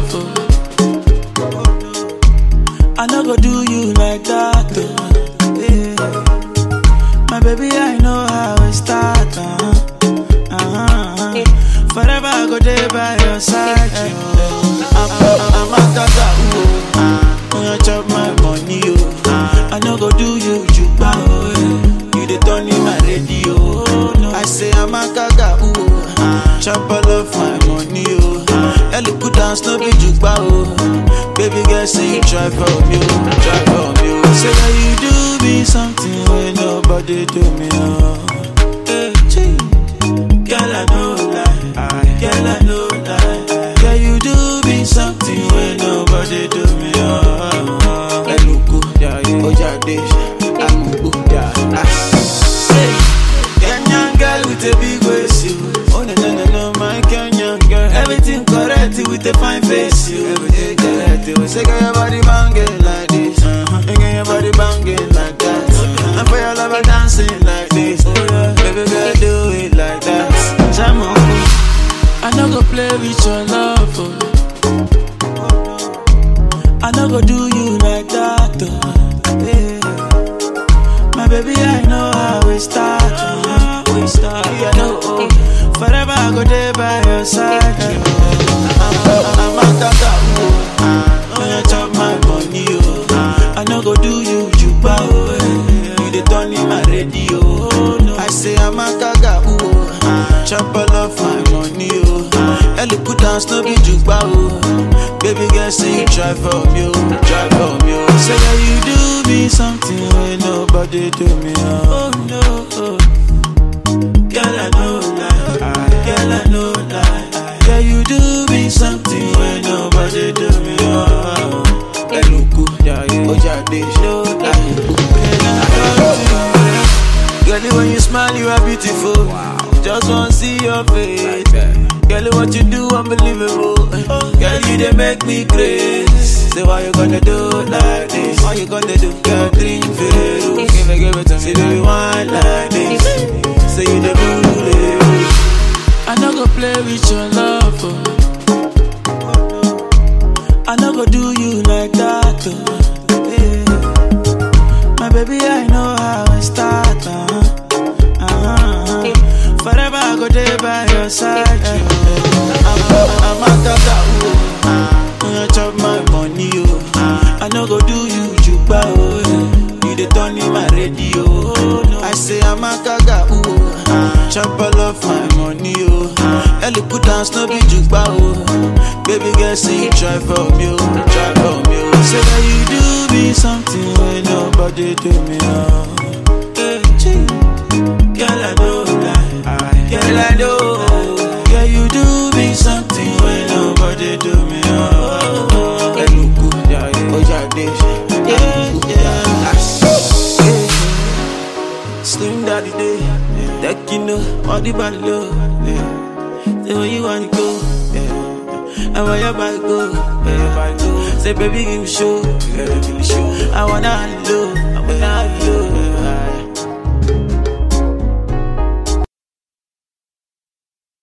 love. Oh. I no go do you like that. Oh. Yeah. My baby, I know how it start. Uh-huh. Uh-huh. Forever I go there by your side. Oh. I'm, I'm, I'm a tata. Oh. When you chop my money, oh. I no go do you juba. Oh. yeah. You the turn in my radio. Oh. No. I say I'm a gaga. Oh. Chop all of my money. Oh. Ellie put down no be juba. Oh. Baby girl, say you try for me. Oh. Try for me. Oh. Say that you do me something when nobody do me. Oh. Hey, gee. Girl, I know lie. Girl, I know lie. Girl, you do me something when nobody do me. Oh, Eluku, Ojade, Amubu, ah. Say, Kenyan girl with a big waist, you. Oh no no no no, my Kenyan girl. Everything correct with a fine face, you. Everything correct. You say, girl, your body banging like this. Uh-huh. Girl, your body banging like that. And for your lover dancing like this. Baby girl, do it like that. Jam on. I no go play with your love. Oh. I no go do you like that. Oh. Yeah. My baby, I know how we start. Oh. We start. Yeah, no, oh. Forever I go there by your side. Oh. I'm, I'm a tata. Oh. When you chop my money, oh. I no go do you juba. Oh. yeah. You the turn in my radio. Oh. No. I say I'm a gaga. Oh. Chop all of my money. Oh. Ellie put down no be juba. Oh. Baby girl, say you try for me. Oh. Try for me. Oh. Say that you do me something when nobody do me. Oh, oh no. Oh. Girl, I know lie. Girl, I know lie. Girl, you do me something when nobody do me. Oh, Eluku, Ojade, no lie. Girl, when you smile, you are beautiful. Just wanna see your face. Girl, what you do, unbelievable. Girl, you they make me crazy. Say, why you gonna do like this? Why you gonna do? Girl, drink Veru. Give it, give it to me. Say, do you want like this? Say, you the bully. I no go play with your love. Oh. I no go do you like that. Oh. Yeah. My baby, I know how it start. Uh-huh. Uh-huh. Forever I go there by your side. I'm, I'm a gaga. Oh. When you chop my money, oh. I no go do you juba. Oh. yeah. You the turn in my radio. Oh. No. I say I'm a gaga. Oh. Chop all of my money, oh. Ellie put down no be juba. Oh. Baby girl, say you try for me, oh. Try for me, oh. Say that you do me something when nobody do me, oh. Hey, gee. Girl, I know lie. Girl, I know. Girl, you do me something when nobody do me. Oh, Eluku, Ojade, yeah, yeah. Slim daddy day, that you know, all the body low. Yeah. Say where you wanna go, yeah. And where your body go, yeah. Say baby give me show, yeah. I wanna low.